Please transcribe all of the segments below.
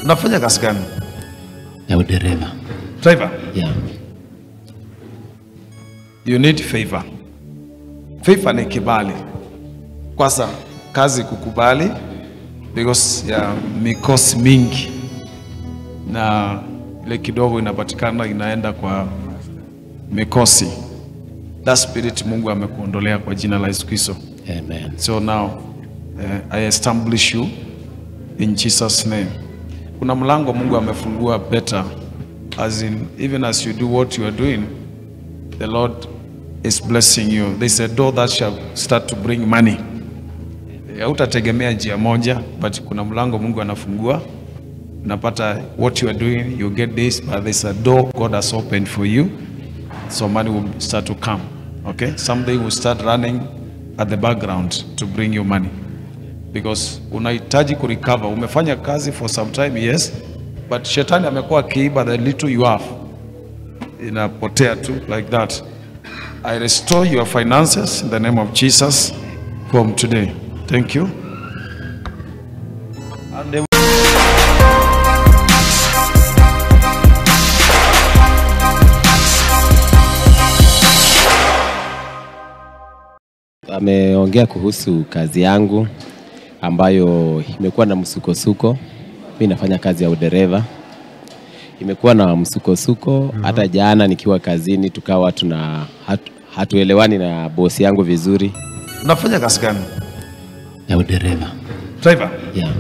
Unafanya kazi gani? ya udereva Driver. yeah. You need favor. Favor ni kibali. Kwanza kazi kukubali because ya mikosi mingi na ile kidogo inapatikana inaenda kwa mikosi. That spirit Mungu amekuondolea kwa jina la Yesu Kristo. Amen. So now uh, I establish you in Jesus name. Kuna mlango Mungu amefungua better as in even as you do what you are doing the Lord is blessing you. There's a door that shall start to bring money. Hautategemea njia moja but kuna mlango Mungu anafungua unapata what you are doing you get this but there's a door God has opened for you so money will start to come okay something will start running at the background to bring you money because unahitaji kurecover umefanya kazi for some time yes but shetani amekuwa akiiba the little you have inapotea tu like that i restore your finances in the name of jesus from today thank you and the Ameongea kuhusu kazi yangu ambayo imekuwa na msukosuko. Mi nafanya kazi ya udereva, imekuwa na msukosuko. Hata jana nikiwa kazini tukawa tuna hatu, hatuelewani na bosi yangu vizuri unafanya kazi gani ya udereva driver yeah.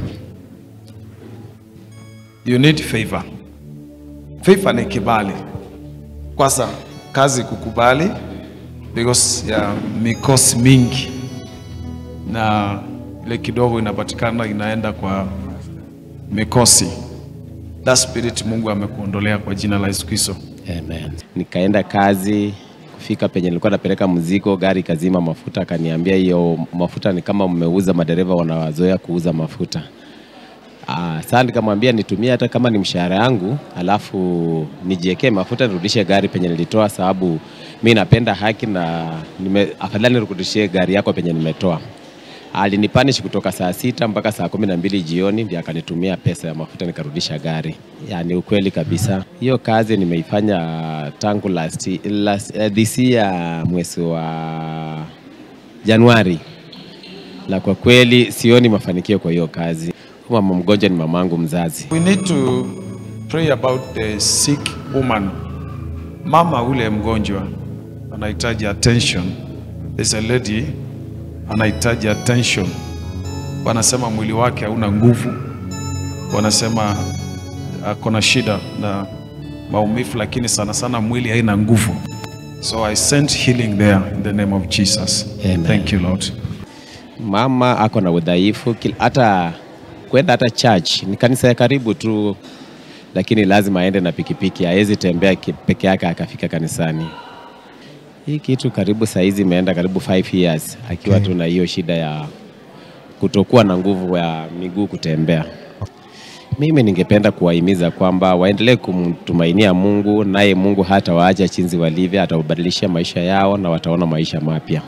you need favor favor ni kibali kwanza kazi kukubali because ya mikosi mingi na ile kidogo inapatikana inaenda kwa mikosi that spirit mungu amekuondolea kwa jina la yesu kristo Amen. Nikaenda kazi kufika penye nilikuwa napeleka mzigo, gari kazima mafuta, akaniambia hiyo mafuta ni kama mmeuza, madereva wanawazoea kuuza mafuta. Ah, sasa nikamwambia nitumie hata kama ni mshahara yangu, alafu nijiekee mafuta nirudishe gari penye nilitoa, sababu mi napenda haki na nime, afadhali nirudishie gari yako penye nimetoa. Alinipanish kutoka saa sita mpaka saa kumi na mbili jioni, ndio akanitumia pesa ya mafuta nikarudisha gari. Yani ukweli kabisa, hiyo kazi nimeifanya tangu last, last, uh, this year mwezi wa Januari, na kwa kweli sioni mafanikio kwa hiyo kazi. Mama mgonjwa ni mamangu mzazi. we need to pray about the sick woman mama ule mgonjwa anahitaji attention there's a lady anahitaji attention wanasema mwili wake hauna nguvu wanasema ako na shida na maumivu lakini sana sana mwili haina nguvu so i sent healing there in the name of jesus Amen. thank you lord Mama ako na udhaifu, kil- hata kwenda hata church ni kanisa ya karibu tu, lakini lazima aende na pikipiki, hawezi tembea ki- peke yake akafika kanisani. Hii kitu karibu saa hizi imeenda karibu 5 years akiwa tu na hiyo shida ya kutokuwa na nguvu ya miguu kutembea. Mimi ningependa kuwahimiza kwamba waendelee kumtumainia Mungu, naye Mungu hata waacha chinzi walivyo, atawabadilishia maisha yao na wataona maisha mapya.